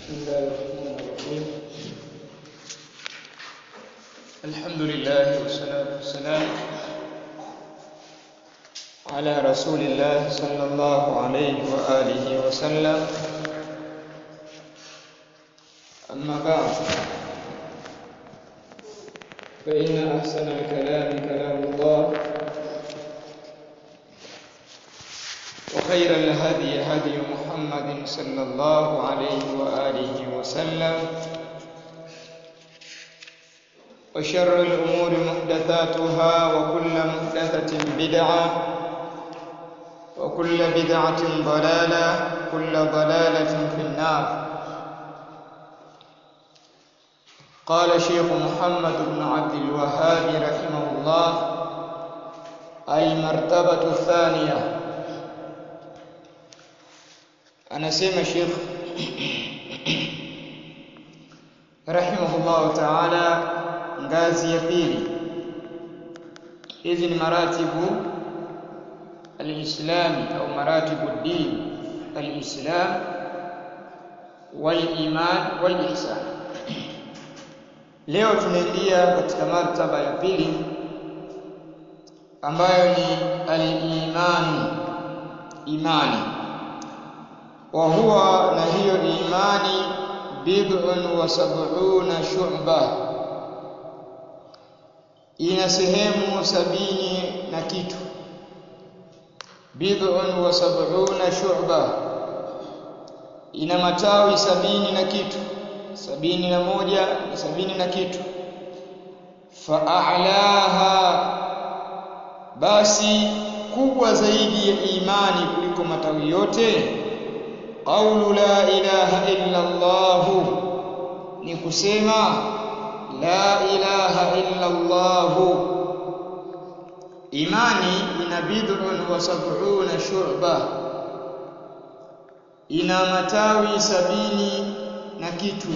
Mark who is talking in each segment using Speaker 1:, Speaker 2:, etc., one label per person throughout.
Speaker 1: بسم الله الرحمن الرحيم الحمد لله والصلاة والسلام على رسول الله صلى الله عليه وآله وسلم أما بعد فإن أحسن الكلام كلام الله وخير الهدي هدي محمد صلى الله عليه وآله وسلم وشر الأمور محدثاتها وكل محدثة بدعة وكل بدعة ضلالة كل ضلالة في النار قال شيخ محمد بن عبد الوهاب رحمه الله المرتبة الثانية anasema Sheikh rahimahullah taala ngazi ya pili hizi ni maratibu alislami au maratibu din alislam waliman walihsan leo tunaingia katika martaba ya pili ambayo ni alimani imani wa huwa na hiyo imani bid'un wa sab'una shu'ba ina sehemu sabini na kitu bid'un wa sab'una shu'ba ina matawi sabini na kitu sabini na moja ni sabini na kitu fa'alaha basi kubwa zaidi ya imani kuliko matawi yote qawlu la ilaha illa Allah ni kusema la ilaha illa Allah imani ina bid'un wa sab'una shu'ba ina matawi sabini na kitu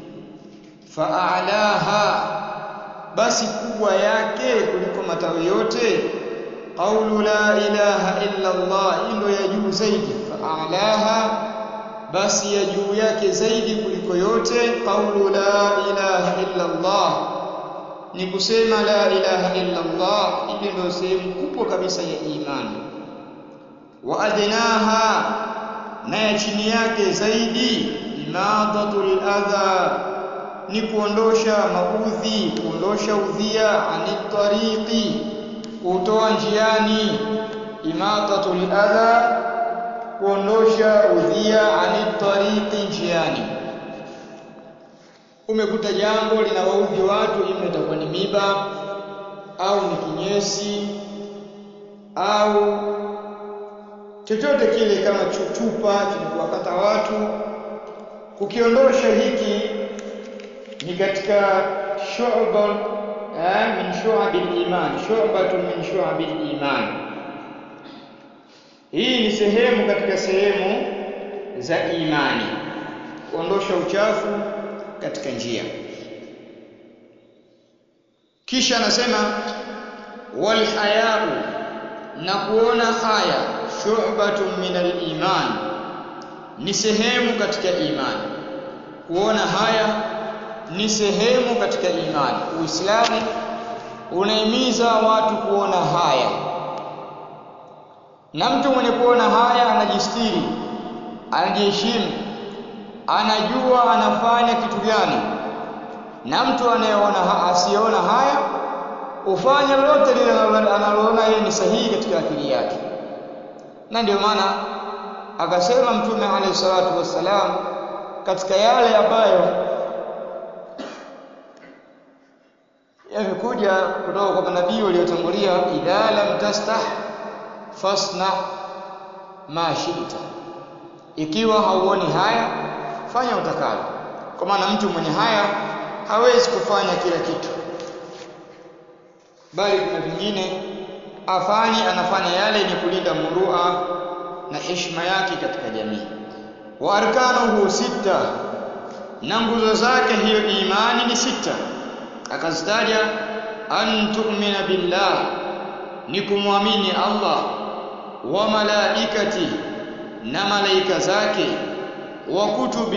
Speaker 1: fa'alaha basi kubwa yake kuliko matawi yote qawlu la ilaha illa Allah ndio ya juu zaidi fa'alaha basi ya juu yake zaidi kuliko yote qawlu la ilaha illa Allah ni kusema la ilaha illa Allah ile ndio sehemu kubwa kabisa ya imani wa adnaha na ya chini yake zaidi imadatul adha ni kuondosha maudhi kuondosha udhia anitariqi kutoa njiani imadatul adha kuondosha udhia anitariqi njiani umekuta jambo linawaudhi watu ima itakuwa ni miba au ni kinyesi au chochote kile kama chuchupa kinakuwakata watu kukiondosha hiki ni katika shu'ba min shu'abil iman shu'batun min shu'abil iman hii ni sehemu katika sehemu za imani kuondosha uchafu katika njia kisha anasema wal hayau na kuona haya shu'batun min al iman ni sehemu katika imani kuona haya ni sehemu katika imani uislamu unahimiza watu kuona haya na mtu mwenye kuona haya anajistiri anajiheshimu anajua anafanya kitu gani na mtu anayeona asiyeona haya ufanya lolote lile analoona yeye ni sahihi katika akili yake na ndio maana akasema mtume alayhi salatu wassalam katika yale ambayo yamekuja kutoka kwa manabii waliotangulia idha lam tastah fasna ma shi'ta ikiwa hauoni haya fanya utakalo kwa maana mtu mwenye haya hawezi kufanya kila kitu bali kuna vingine afanye anafanya yale yenye kulinda murua na heshima yake katika jamii wa arkanuhu sita na nguzo zake hiyo imani ni sita akazitaja an tu'mina billah ni kumwamini Allah wa malaikati na malaika zake wa kutubi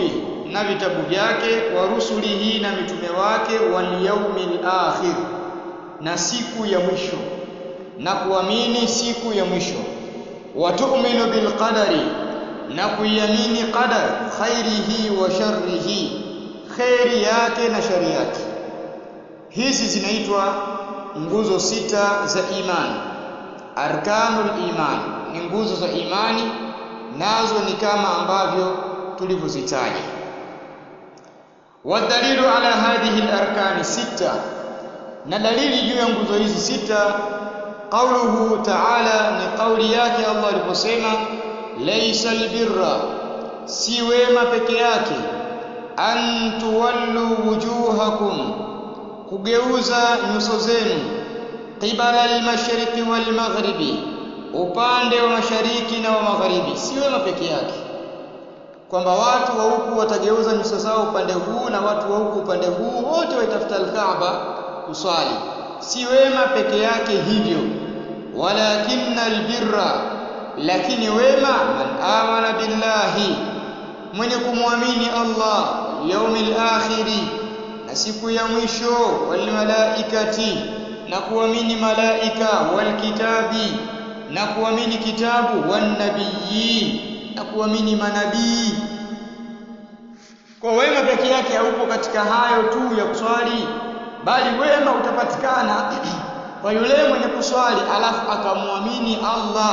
Speaker 1: na vitabu vyake wa rusulihi na mitume wake wal yaumil akhir na siku ya mwisho na kuamini siku ya mwisho wa tu'minu bil qadari na kuiamini qadar khairihi wa sharrihi khairi yake na shari yake hizi zinaitwa nguzo sita za imani arkanul iman ni nguzo za imani nazo ni kama ambavyo tulivyozitaja wadalilu ala hadhihi alarkani sita na dalili juu ya nguzo hizi sita qauluhu ta'ala ni kauli yake Allah aliposema laysa albirra si wema peke yake an tuwallu wujuhakum kugeuza nyuso zenu qibala almashriqi walmaghribi upande wa mashariki na wa magharibi si wema peke yake kwamba watu wa huku watageuza nyuso zao upande huu na watu wa huku upande huu wote waitafuta alkaaba kuswali si wema peke yake hivyo walakinna albirra lakini wema man amana billahi mwenye kumwamini Allah yaumil akhiri na siku ya mwisho wal malaikati na kuamini malaika wal kitabi na kuamini kitabu wan nabiyyin na kuamini manabii kwa wema peke yake haupo katika hayo tu ya kuswali bali wema utapatikana kwa yule mwenye kuswali alafu akamwamini Allah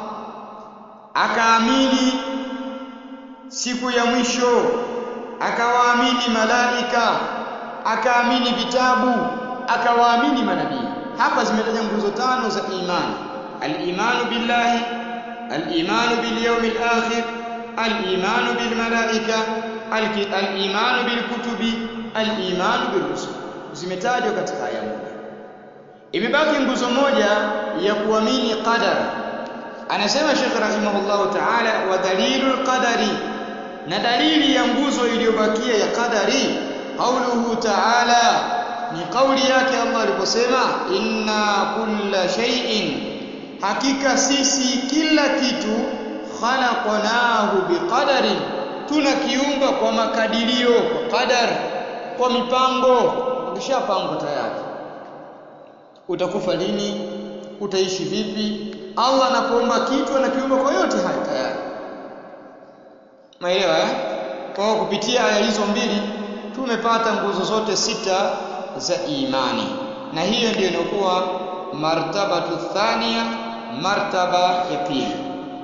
Speaker 1: akaamini siku ya mwisho akawaamini malaika akaamini vitabu akawaamini manabii hapa zimetaja nguzo tano za imani al-imanu billahi al-imanu bil yawmil akhir al-imanu bil malaika al-imanu bil kutubi al-imanu bir rusul zimetajwa katika aya moja imebaki nguzo moja ya kuamini qadar anasema Sheikh rahimahullahu ta'ala wa dalilul qadari na dalili ya nguzo iliyobakia ya qadari qauluhu ta'ala ni kauli yake Allah aliposema inna kulla shay'in hakika sisi kila kitu khalaqnahu biqadarin tunakiumba kwa makadirio kwa qadar kwa mipango ukishapangwa tayari utakufa lini utaishi vipi Allah anapoumba kitu anakiumba kwa yote hayo tayari maelewa eh kwa kupitia aya hizo mbili tumepata nguzo zote sita za imani na hiyo ndiyo inakuwa martabatu thania martaba ya pili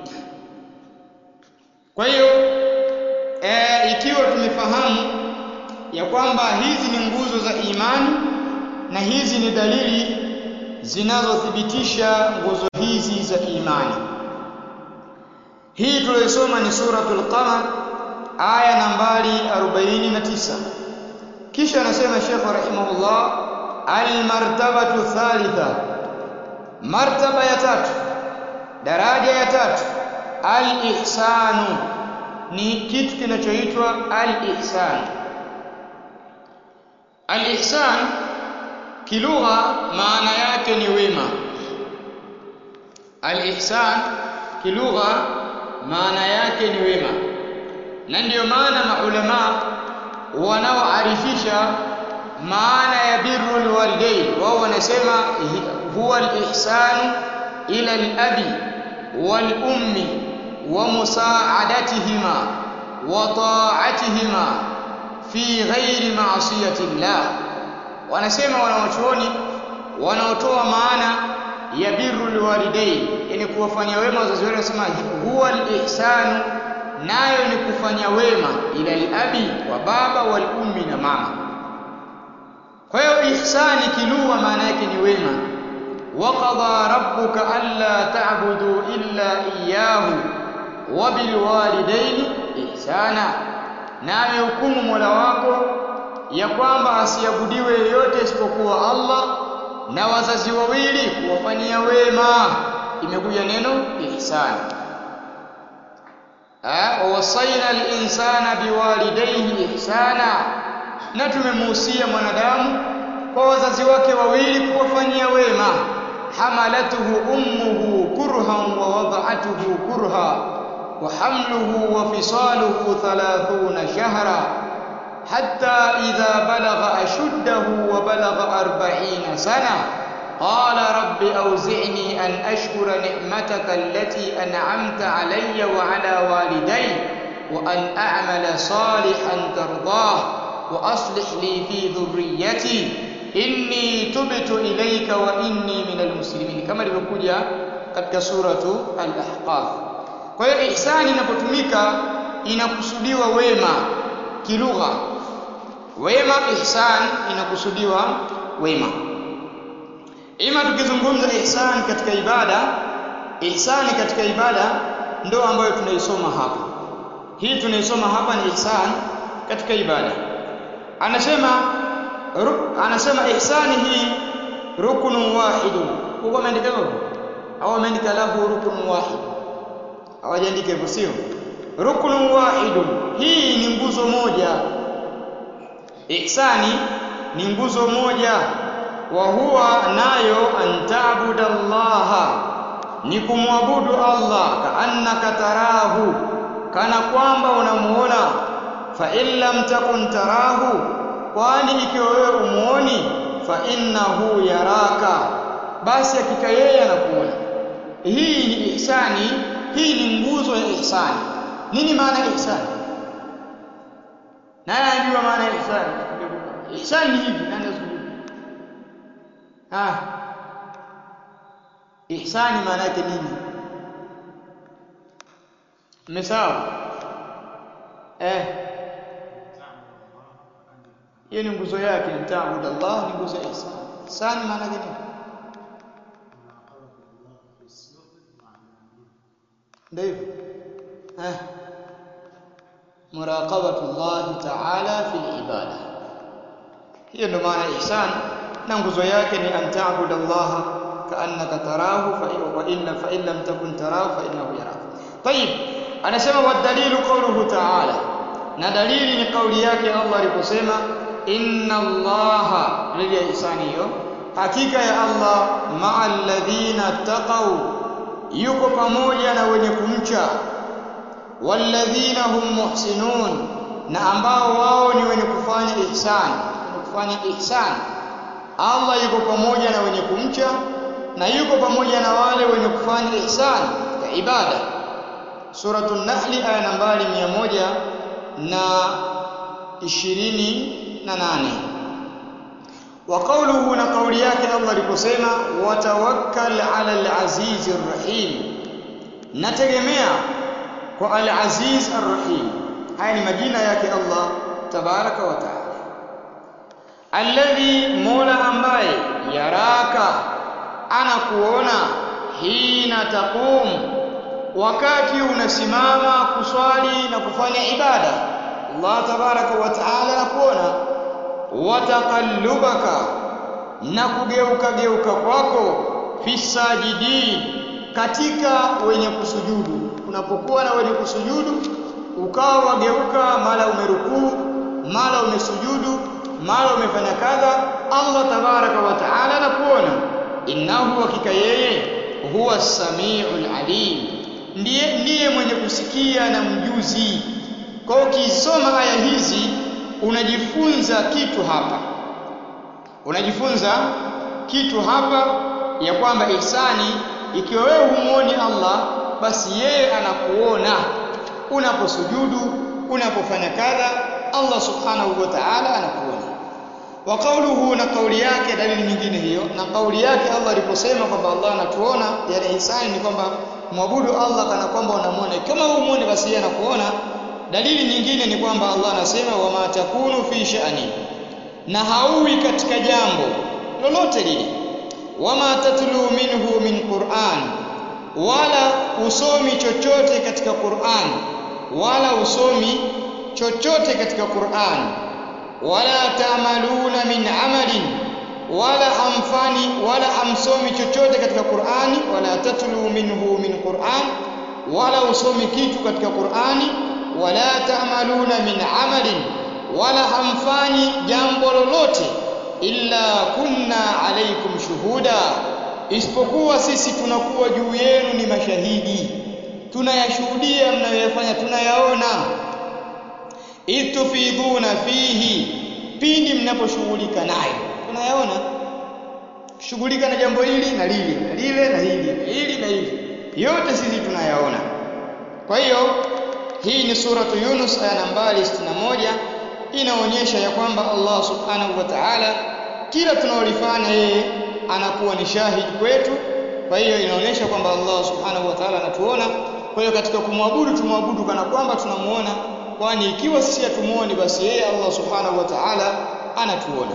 Speaker 1: kwa hiyo e, ikiwa tumefahamu ya kwamba hizi ni nguzo za imani na hizi ni dalili zinazothibitisha nguzo hizi za imani hii tuliyosoma ni suratul qamar aya nambari 49 kisha anasema Sheikh rahimahullah almartabatu thalitha martaba ya tatu daraja ya tatu alihsanu ni kitu kinachoitwa alihsan alihsan kilugha maana yake ni wema alihsan kilugha maana yake ni wema na ndiyo maana maulama wanaoarifisha maana ya birrul walidain wao wanasema huwa al-ihsanu ila al-abi wal ummi wa musaadatihima wa ta'atihima fi ghairi ma'siyati Allah wanasema wanaochuoni wanaotoa maana ya birrul walidain yani kuwafanyia wema wazazi wao wanasema huwa al-ihsanu nayo ni kufanya wema ila al-abi wa baba wal ummi na mama kwa hiyo ihsani kilugha maana yake ni wema waqadha rabbuka alla ta'budu illa iyyahu wa bil walidaini ihsana na amehukumu Mola wako ya kwamba asiabudiwe yeyote isipokuwa Allah na wazazi wawili kuwafanyia wema imekuja neno ihsani wawasaina al-insana biwalidayhi ihsana na tumemuhusia mwanadamu kwa wazazi wake wawili kuwafanyia wema hamalatuhu ummuhu kurhan wa wada'atuhu kurha wa hamluhu wa fisaluhu 30 shahra حتى إذا بلغ أشده وبلغ أربعين سنة قال رب أوزعني أن أشكر نعمتك التي أنعمت علي وعلى والدي وأن أعمل صالحا ترضاه وأصلح لي في ذريتي إني تبت إليك وإني من المسلمين كما ilivyokuja katika suratu al-Ahqaf. Kwa hiyo ihsani inapotumika inakusudiwa wema kilugha. Wema ihsan inakusudiwa wema. Ima tukizungumza ihsan katika ibada, ihsani katika ibada ndo ambayo tunaisoma hapa. Hii tunaisoma hapa ni ihsan katika ibada. Anasema anasema ihsani hii ruknun wahidun. Huko ameandika hivyo? Au ameandika lahu ruknun wahid? Hawajaandika hivyo sio? Ruknun wahidun. Hii ni nguzo moja. Ihsani ni nguzo moja wa huwa nayo antaabuda Allaha ni kumwabudu Allah kaannaka tarahu kana kwamba unamuona fa in lam takun tarahu kwani ikiwa wewe umuoni fa innahu yaraka basi hakika yeye anakuona hii ni ihsani hii ni nguzo ya ihsani nini maana ya ihsani nani anajua maana ya ihsani ihsani ni hivi nani azungumza ah ihsani maana yake nini mmesahau eh hiyo ni nguzo yake mtaabudu Allah ni nguzo ya ihsan ihsan maana yake nini ndio hivyo eh muraqabatu Allah ta'ala fi ibada hiyo ndio maana ihsan na nguzo yake ni antaabudu Allah kaannaka tarahu fa in fa in lam takun tarahu fa innahu yaraka طيب anasema wadalilu qawluhu ta'ala na dalili ni kauli yake Allah aliposema inna allaha dalili ya ihsani hiyo hakika ya Allah ma'al ladhina taqaw yuko pamoja na wenye kumcha walladhina hum muhsinun na ambao wao ni wenye kufanya ihsan kufanya ihsan Allah yuko pamoja na wenye kumcha na yuko pamoja na wale wenye kufanya ihsan ya ibada suratul nahl aya nambari 100 na ishirini na nane wa qawluhu na kauli yake Allah aliposema watawakkal ala al-aziz ar-rahim nategemea kwa al-aziz ar-rahim haya ni majina yake Allah tabaraka wa taala alladhi mola ambaye yaraka anakuona hina taqum wakati unasimama kuswali na kufanya ibada Allah tabaraka wa taala anakuona wataqallubaka na kugeuka geuka kwako fi sajidin katika wenye kusujudu unapokuwa na wenye kusujudu ukawa wageuka mara umerukuu mara umesujudu mara umefanya kadha Allah tabaraka wa taala anakuona innahu hakika yeye huwa samiul alim ndiye ndiye mwenye kusikia na mjuzi kwa ukisoma aya hizi unajifunza kitu hapa unajifunza kitu hapa ya kwamba ihsani ikiwa wewe humuoni Allah basi yeye anakuona unaposujudu unapofanya kadha Allah subhanahu wa ta'ala anakuona wa qawluhu na kauli yake dalili nyingine hiyo na kauli yake Allah aliposema kwamba Allah anatuona yani ihsani ni kwamba mwabudu Allah kana kwamba unamuona kama humuone basi yeye anakuona dalili nyingine ni kwamba Allah anasema wama takunu fi sha'ni na hauwi katika jambo lolote lile wama tatlu minhu min Qur'an wala usomi chochote katika Qur'an wala usomi chochote katika Qur'an wala ta'maluna min amalin wala hamfani wala hamsomi chochote katika Qur'ani wala tatlu minhu min Qur'an wala usomi kitu katika Qur'ani wala ta'maluna min amalin wala hamfanyi jambo lolote illa kunna alaikum shuhuda isipokuwa sisi tunakuwa juu yenu ni mashahidi tunayashuhudia mnayoyafanya tunayaona idh tufiduna fihi pindi mnaposhughulika nayo tunayaona shughulika na jambo hili na lile na lile na hili na hili na hili yote sisi tunayaona kwa hiyo hii ni suratu Yunus aya nambari 61 inaonyesha ya kwamba Allah subhanahu wa ta'ala kila tunaolifanya yeye anakuwa ni shahidi kwetu kwa hiyo inaonyesha kwamba Allah subhanahu wa ta'ala anatuona kwa hiyo katika kumwabudu tumwabudu kana kwamba tunamuona kwani ikiwa sisi hatumuoni basi yeye Allah subhanahu wa ta'ala anatuona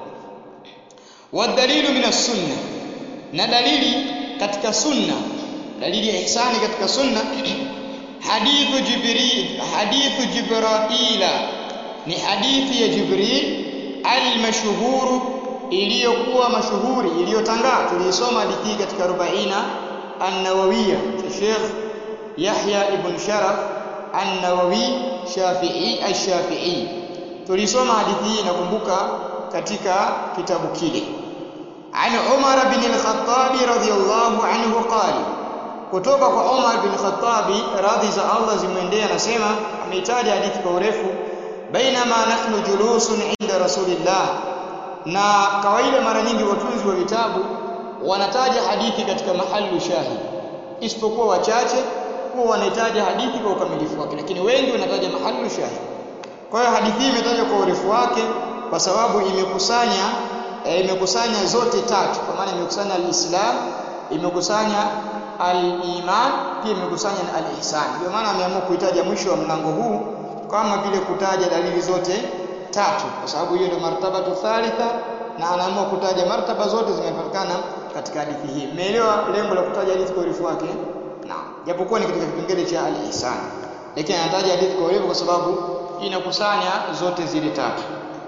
Speaker 1: wadalilu min sunna na dalili katika sunna dalili ya ihsani katika sunna hadithu jibril hadithu jibraila ni hadithi ya jibril al-mashhuru iliyokuwa mashuhuri iliyotangaa tuliisoma hadithi hii katika 40 an-nawawiyya cha Sheikh Yahya ibn Sharaf an-Nawawi Shafi'i ash-Shafi'i tulisoma hadithi hii nakumbuka katika kitabu kile an Umar bin al-Khattab radhiyallahu anhu qala kutoka kwa Umar bin Khattab radhi za Allah zimwendee anasema ameitaja hadithi kwa urefu bainama nahnu julusun inda rasulillah na kawaida mara nyingi watunzi wa vitabu wanataja hadithi katika mahalu shahid isipokuwa wachache huwa wanahitaja hadithi kwa ukamilifu wake lakini wengi wanataja mahalu shahid kwa hiyo hadithi hii imetajwa kwa urefu wake kwa sababu imekusanya e, imekusanya zote tatu kwa maana imekusanya al-Islam imekusanya al-iman pia imekusanya na al-ihsan ndio maana ameamua kuitaja mwisho wa mlango huu kama vile kutaja dalili zote tatu kwa sababu hiyo ndio martabatu thalitha na anaamua kutaja martaba zote zimepatikana katika hadithi hii umeelewa lengo la kutaja hadithi kwa urefu wake naam japokuwa ni katika kipengele cha al-ihsan lakini anataja hadithi kwa urefu kwa sababu inakusanya zote zile tatu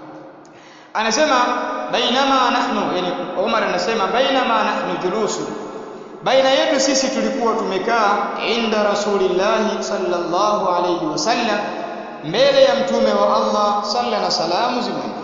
Speaker 1: anasema bainama nahnu yani Umar anasema bainama nahnu julusu baina yetu sisi tulikuwa tumekaa inda rasulillahi sallallahu alayhi wasallam mbele ya mtume wa Allah salla na salamu zimwende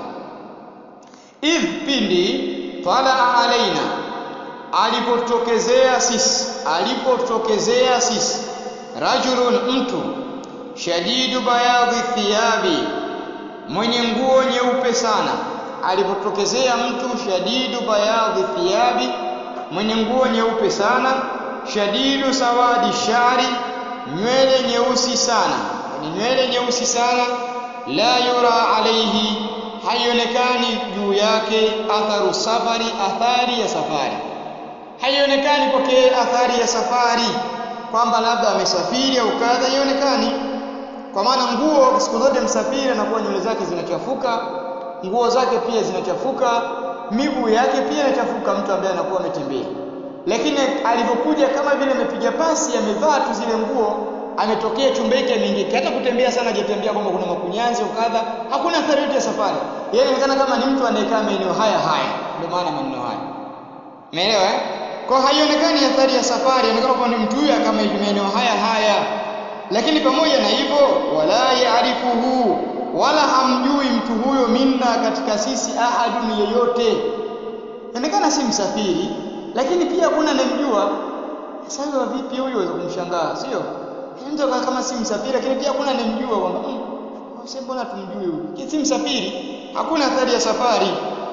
Speaker 1: idh pindi tala alaina alipotokezea sisi alipotokezea sisi rajulun mtu shadidu bayadhi thiyabi mwenye nguo nyeupe sana alipotokezea mtu shadidu bayadhi thiyabi mwenye nguo nyeupe sana shadidu sawadi shari nywele nyeusi sana ni nywele nyeusi sana la yura alaihi haionekani juu yake atharu safari athari ya safari haionekani kwake athari ya safari kwamba labda amesafiri au kadha haionekani kwa maana nguo siku zote msafiri anakuwa nywele zake zinachafuka nguo zake pia zinachafuka miguu yake pia inachafuka mtu ambaye anakuwa ametembea lakini alipokuja kama vile amepiga pasi amevaa tu zile nguo ametokea chumba hiki ameingia hata kutembea sana hajatembea kwamba kuna makunyanzi au kadha hakuna athari yote ya safari yeye inaonekana kama ni mtu anayekaa maeneo haya haya ndio maana maneno haya umeelewa eh kwa haionekani athari ya safari inaonekana kwamba ni mtu huyu kama hivi maeneo haya haya lakini pamoja na hivyo wala yaarifuhu wala hamjui mtu huyo minna katika sisi ahadun yeyote inaonekana si msafiri lakini pia hakuna anayemjua sasa vipi huyo waweza kumshangaa sio mtu kama si msafiri lakini pia hakuna anayemjua kwamba sasa mbona tumjui huyu si msafiri hakuna athari ya safari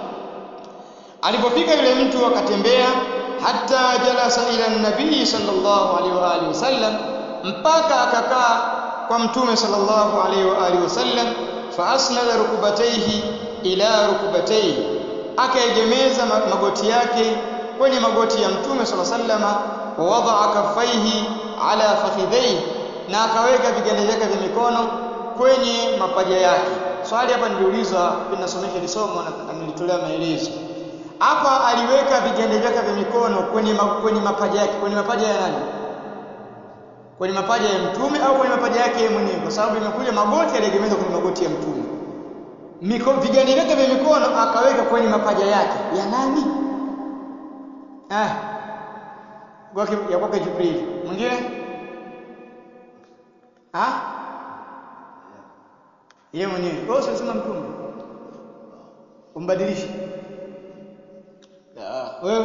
Speaker 1: alipofika yule mtu akatembea hata jalasa ila nabii sallallahu alaihi wa alihi wasallam mpaka akakaa kwa mtume sallallahu alaihi wa alihi wasallam fa asnada rukubataihi ila rukubataihi akaegemeza magoti yake kwenye magoti ya mtume sallallahu alaihi wasallam wa wadaa kaffaihi ala fakhidhaihi na akaweka viganja vyake vya mikono kwenye mapaja yake swali hapa niliulizwa ninasomesha lisomo na nilitolea maelezo hapa aliweka viganja vyake vya mikono kwenye ma, kwenye mapaja yake kwenye mapaja ya nani kwenye mapaja ya mtume au kwenye mapaja yake yeye mwenyewe kwa sababu imekuja magoti aliegemeza kwenye magoti ya mtume Miko, viganja vyake vya mikono akaweka kwenye mapaja yake ya nani ah kwake ya kwake Jibril mwingine ah yeye mwenyewe kwa hiyo sema mtume umbadilishe wewe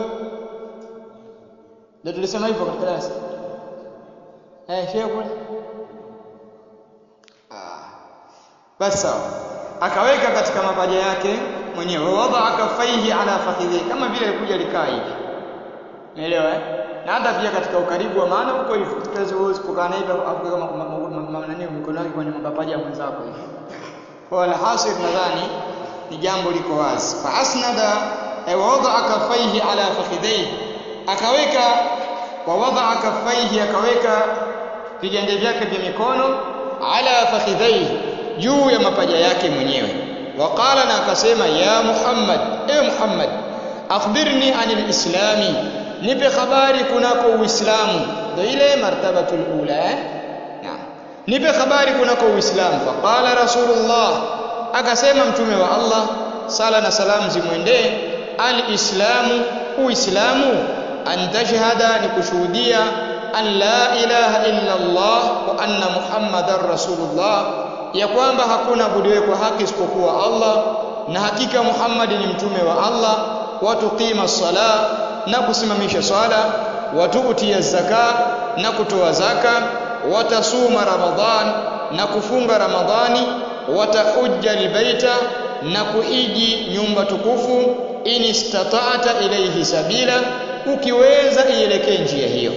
Speaker 1: ndio tulisema hivyo katika darasa eh shehe kule ah basi sawa akaweka katika mapaja yake mwenyewe wadaa kafaihi ala fakhidhi kama vile alikuja likaa hivi umeelewa eh na hata pia katika ukaribu wa maana huko hivyo tukazi huwezi kukaa na hivi afu nani mikono yake kwenye mapaja ya mwenzako hivi kwa alhasil nadhani ni jambo liko wazi fa asnada ay wadaa kafaihi ala fakhidhi akaweka wa wadaa kafaihi akaweka viganja vyake vya mikono ala fakhidhaihi juu ya mapaja yake mwenyewe waqala na akasema ya Muhammad ewe Muhammad akhbirni anil islami nipe habari kunako uislamu ndio ile martabatul ula eh naam nipe habari kunako uislamu faqala rasulullah akasema mtume wa Allah sala na salam zimwendee alislamu uislamu an tashhada ni kushuhudia an la ilaha illa Allah wa anna muhammadar rasulullah ya kwamba hakuna abudiwe kwa haki isipokuwa Allah na hakika Muhammad ni mtume wa Allah watuqima sala na kusimamisha swala watuutia zaka na kutoa zaka watasuma ramadhan na kufunga ramadhani watahujja albaita na kuiji nyumba tukufu in istata'ta ilayhi sabila ukiweza ielekee njia hiyo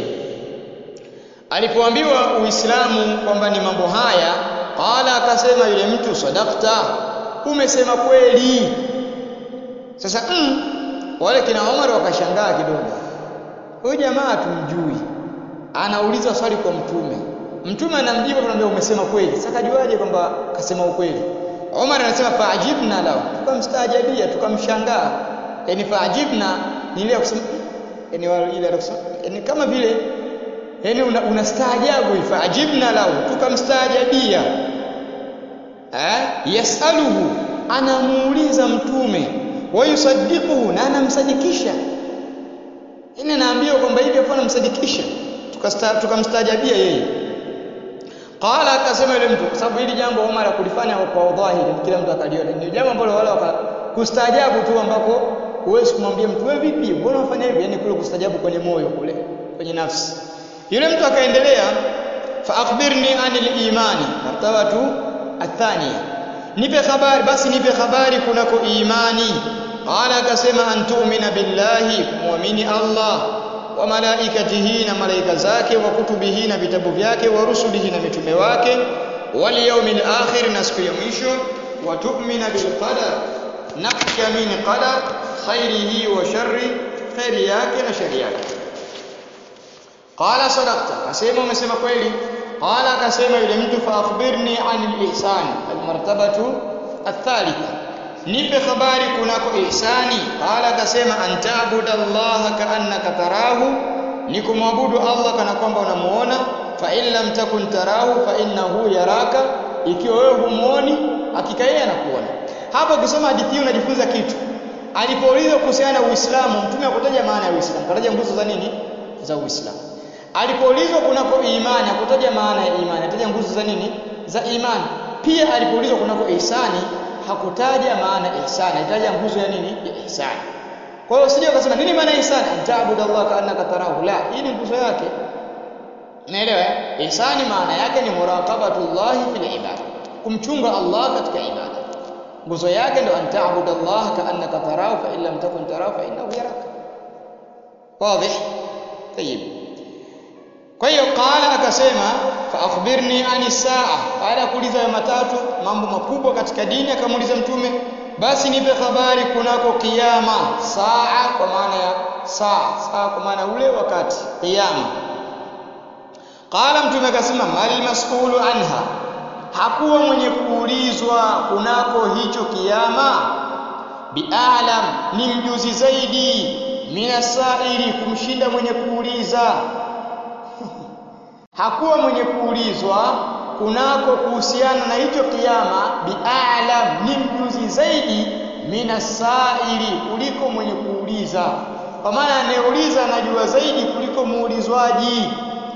Speaker 1: alipoambiwa uislamu kwamba ni mambo haya qala akasema yule mtu sadakta umesema kweli sasa mm, wale kina Omar wakashangaa kidogo huyu jamaa tumjui anauliza swali kwa mtume mtume anamjibu anamwambia umesema kweli sasa kajuaje kwamba kasema ukweli Omar anasema faajibna lahu tukamstaajabia tukamshangaa yani faajibna ni ile kusema yani ile kusema yani kama vile yani unastaajabu una faajibna lahu tukamstaajabia eh yasaluhu anamuuliza mtume wayusaddiquhu na anamsadikisha ina naambiwa kwamba hivi hapo anamsadikisha tukamstaajabia yeye qala akasema yule mtu kwa sababu hili jambo Umar akulifanya kwa dhahiri kila mtu akaliona ni jambo ambalo wala kustaajabu tu ambako huwezi kumwambia mtu wewe vipi mbona unafanya hivi yani kule kustaajabu kwenye moyo kule kwenye nafsi yule mtu akaendelea fa akhbirni anil imani martabatu athaniya nipe habari basi nipe habari kunako imani qala akasema an tu'mina billahi muamini Allah wa malaikatihi na malaika zake wa kutubihi na vitabu vyake wa rusulihi na mitume wake wal yawmil akhir na siku ya mwisho wa tu'mina bil qadar na kuamini qadar khairihi wa sharri khairi yake na shari yake qala sadaqta akasema umesema kweli qala akasema yule mtu fa akhbirni anil ihsan al martabatu athalitha nipe habari kunako ihsani qala akasema antaabuda Allah kaannaka tarahu ni kumwabudu Allah kana kwamba unamuona fa in lam takun tarahu fa innahu yaraka ikiwa wewe humuoni hakika yeye anakuona hapa ukisoma hadithi hii unajifunza kitu alipoulizwa kuhusiana na Uislamu mtume akutaja maana ya Uislamu kataja nguzo za nini za Uislamu alipoulizwa kunako imani akutaja maana ya imani ataja nguzo za nini za imani pia alipoulizwa kunako ihsani hakutaja maana ya ihsani alitaja nguzo ya nini ya ihsani kwa hiyo usije ukasema nini maana ya ihsani antaabudu Allah kaannaka tarahu la hii ni nguzo yake naelewa ihsani maana yake ni muraqabatullahi fil ibada kumchunga Allah katika ibada nguzo yake ndo antaabudu Allah kaannaka tarahu fa in lam takun tarahu fa innahu yaraka wazi طيب kwa hiyo qala akasema fa akhbirni ani saa baada ya kuuliza matatu mambo makubwa katika dini akamuuliza mtume basi nipe habari kunako kiyama saa kwa maana ya saa saa kwa maana ule wakati kiyama qala mtume akasema mal mas'ulu anha hakuwa mwenye kuulizwa kunako hicho kiyama bi'alam ni mjuzi zaidi minasaili kumshinda mwenye kuuliza hakuwa mwenye kuulizwa kunako kuhusiana na hicho kiyama bi'alam ni mjuzi zaidi minasaili kuliko mwenye kuuliza kwa maana anayeuliza anajua zaidi kuliko muulizwaji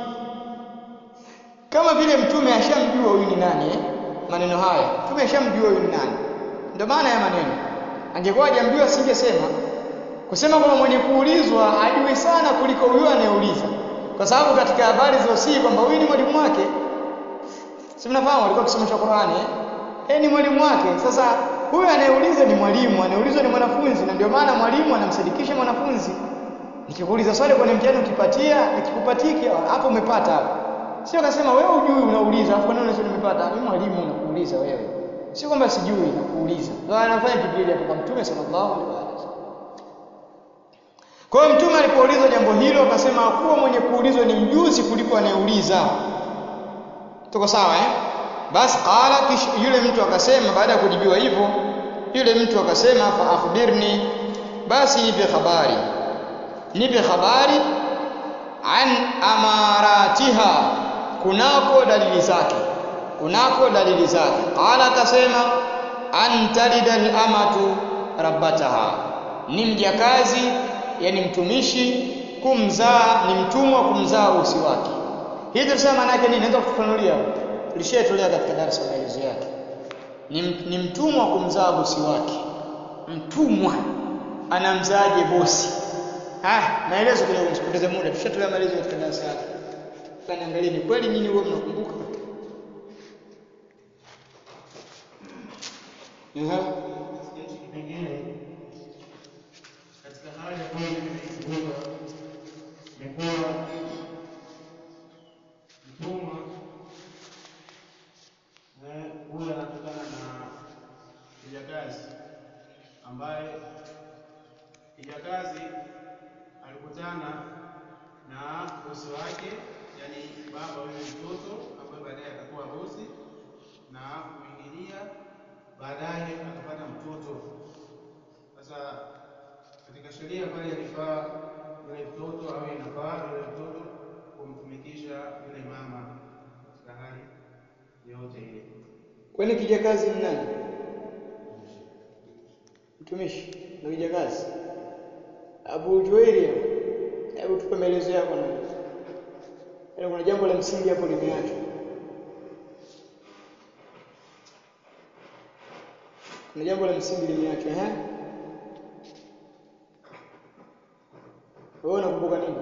Speaker 1: kama vile mtume ashamjua huyu ni nani eh? maneno haya mtume ashamjua huyu ni nani ndio maana ya maneno angekuwa hajamjua singesema kusema kwamba mwenye kuulizwa ajui sana kuliko huyo anayeuliza kwa sababu katika habari zilizosii kwamba huyu ni mwalimu wake si mnafahamu alikuwa akisomesha Qur'ani eh? eh ni mwalimu wake sasa huyu anayeuliza ni mwalimu anayeulizwa ni mwanafunzi na ndio maana mwalimu anamsadikisha mwanafunzi nikikuuliza swali kwenye mtihani ukipatia nikikupatiki hapo umepata hapo sio akasema wewe hujui unauliza afu kwa nini unasema nimepata mimi mwalimu nakuuliza wewe sio kwamba sijui nakuuliza ndio anafanya Jibril hapo kwa mtume sallallahu alaihi wasallam kwa hiyo mtume alipoulizwa jambo hilo akasema kuwa mwenye kuulizwa ni mjuzi kuliko anayeuliza tuko sawa eh basi qala kisha yule mtu akasema baada ya kujibiwa hivyo yule mtu akasema fa akhbirni basi nipe habari nipe habari an amaratiha kunako dalili zake kunako dalili zake qala akasema an talida al-amatu rabbataha ni mjakazi yani mtumishi kumzaa ni mtumwa kumzaa usi wake hii tunasema maana yake nini naweza kufafanulia tulishaitolea katika darasa maelezo yake ni, ni mtumwa kumzaa bosi wake mtumwa anamzaaje bosi ah maelezo kidogo msipoteze muda tushatolea maelezo katika darasa yake kaniangalie ni kweli nyinyi huwa mnakumbuka Aha.
Speaker 2: Hichi kipengele katika hali ya kwamba nimekumbuka ni kuwa mtumwa eh, huyu anatokana na kijakazi ambaye kijakazi alikutana na bosi wake, yani baba huyo mtoto ambaye baadaye atakuwa bosi na kuingilia baadaye akapata mtoto. Sasa katika sheria pale alifaa yule mtoto au inafaa yule mtoto kumtumikisha yule mama katika hali yoyote ile.
Speaker 1: Kwani kijakazi ni nani? Mtumishi na kijakazi. Abu Juwairia, hebu tupe maelezo yako na Yaani kuna jambo la msingi hapo limeachwa. Kuna jambo la msingi limeachwa, eh? Wewe unakumbuka nini?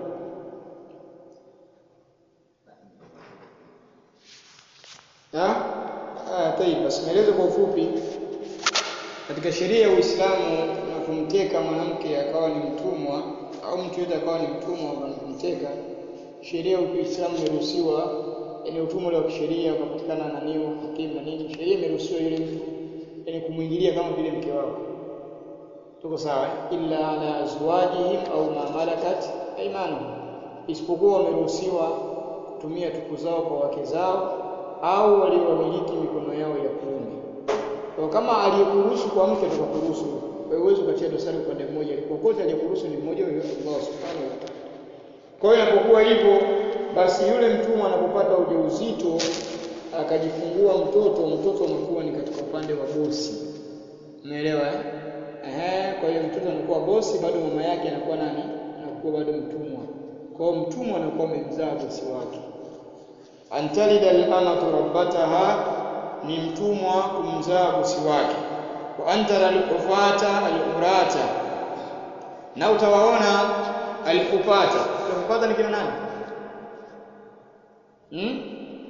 Speaker 1: Ah? Ah, tayib, basi maelezo kwa ufupi. Katika sheria ya Uislamu unapomteka mwanamke akawa ni mtumwa au mtu yote akawa ni mtumwa unapomteka, sheria ya Uislamu imeruhusiwa, yani utumwa ule wa kisheria ukapatikana na nini hakimu na nini, sheria imeruhusiwa yule mtu yani kumwingilia kama vile mke wako. Tuko sawa? eh? illa ala azwajihim au ma malakat aymanuhum, isipokuwa wameruhusiwa kutumia tupu zao kwa wake zao au waliowamiliki mikono yao ya kuume. Kwa kama aliyekuruhusu kwa mke atakuruhusu, wewe huwezi ukatia dosari upande mmoja, kokote aliyekuruhusu ni mmoja huyo Allah subhanahu wa ta'ala. Kwa hiyo inapokuwa hivyo, basi yule mtumwa anapopata ujauzito akajifungua mtoto, mtoto anakuwa ni katika upande wa bosi. Umeelewa eh? Ehe, kwa hiyo mtoto anakuwa bosi, bado mama yake anakuwa nani? Anakuwa bado mtumwa. Kwa hiyo mtumwa anakuwa amemzaa bosi wake. Antalida al-amatu rabbataha ni mtumwa kumzaa bosi wake. Wa antara al-ufata al-urata, na utawaona al-ufata. Al-ufata ni kina nani? Hmm?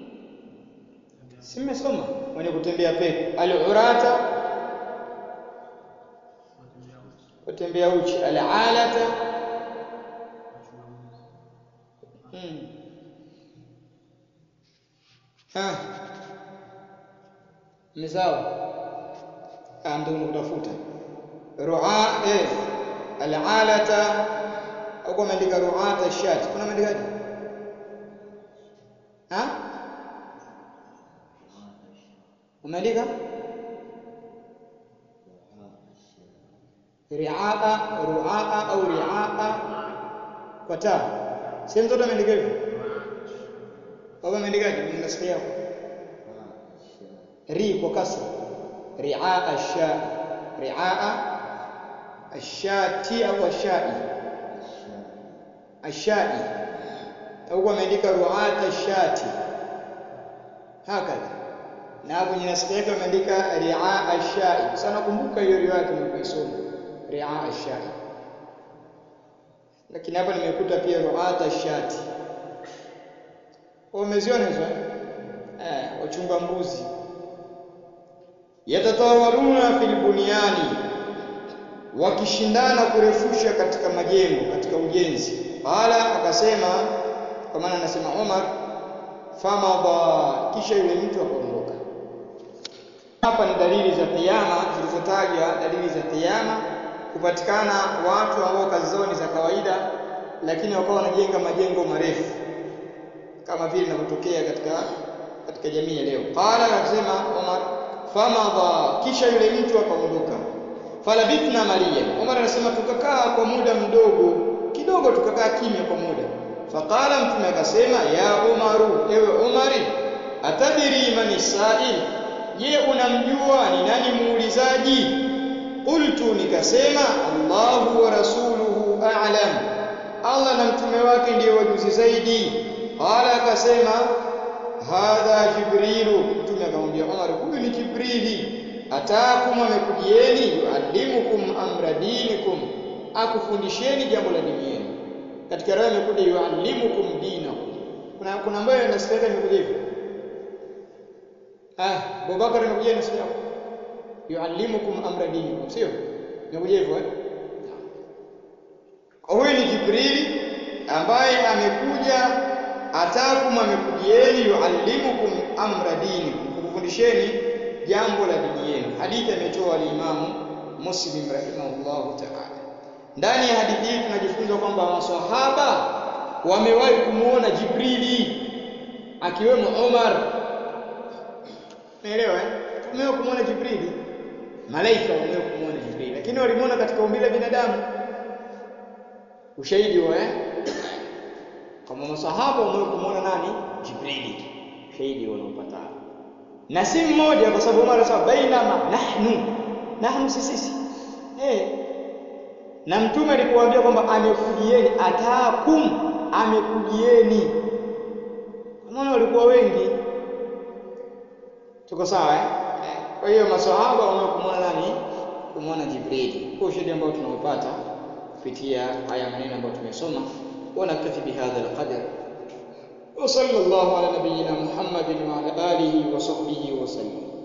Speaker 1: Si mmesoma wenye kutembea pepo. Al-urata kutembea uchi. Al-alata hmm. Ah. Mzao. Ah, ndio unatafuta. Ru'a eh al-alata au kama andika ru'ata shat. Kuna maandikaje? Ha? Umeandika? Ri'aa, ru'aa au ri'aa kwa taa. Sehemu zote ameandika hivyo. Baba ameandikaje? Mimi nasikia hapo. ri kwa kasra riaa asha riaa ashati au ashai ashai au ameandika ruata ashati hakadha na hapo kwenye nasikia yake ameandika riaa ashai sana kumbuka hiyo riwaya tumeisoma riaa ashai lakini hapa nimekuta pia ruata ashati umeziona hizo eh wachunga mbuzi yatatawaluna fil bunyani wakishindana kurefusha katika majengo katika ujenzi qala akasema kwa maana anasema Umar famadha kisha yule mtu akaondoka hapa ni dalili za kiyama zilizotajwa dalili za kiyama kupatikana watu ambao kazi zao ni za kawaida lakini wakawa wanajenga majengo marefu kama vile inavyotokea katika katika jamii ya leo qala akasema Umar famadha kisha yule mtu akaondoka falabithna maliya Umar anasema tukakaa kwa muda mdogo kidogo tukakaa kimya kwa muda faqala mtume akasema ya Umaru ewe Umari atadiri man sa'il je unamjua ni nani muulizaji qultu nikasema Allahu wa rasuluhu a'lam Allah na mtume wake ndiyo wajuzi zaidi qala akasema hadha jibrilu mtume akamwambia Umar huyu ni jibrili ataakum amekujieni yuallimukum amra dinikum akufundisheni jambo la dini yenu katika roho imekuja yuallimukum dinakum kuna kuna ambayo inasikia imekuja hivyo ah Abubakar imekuja na sio yuallimukum amra dinikum sio imekuja hivyo eh huyu ni jibrili ambaye amekuja atakum amekujieni yuallimukum amra dinikum kukufundisheni jambo la dini yenu hadithi ametoa al-Imam Muslim rahimahullahu ta'ala ndani ya hadithi hii tunajifunza kwamba maswahaba wamewahi kumuona Jibrili akiwemo Umar Naelewa eh tumewahi kumuona Jibrili malaika wamewahi kumuona Jibrili lakini walimuona katika umbile la binadamu ushahidi wa eh kama masahaba wamewahi kumuona nani Jibrili ushahidi wanaopata na si mmoja kwa sababu Umar anasema bainama nahnu nahnu sisi eh na mtume alipowaambia kwamba amekujieni ataakum amekujieni maana walikuwa wengi tuko sawa eh kwa hiyo maswahaba wanaokumwona nani kumwona Jibrili kwa ushahidi ambao tunaopata kupitia haya maneno ambayo tumesoma ونكتفي بهذا القدر وصلى الله على نبينا محمد وعلى آله وصحبه وسلم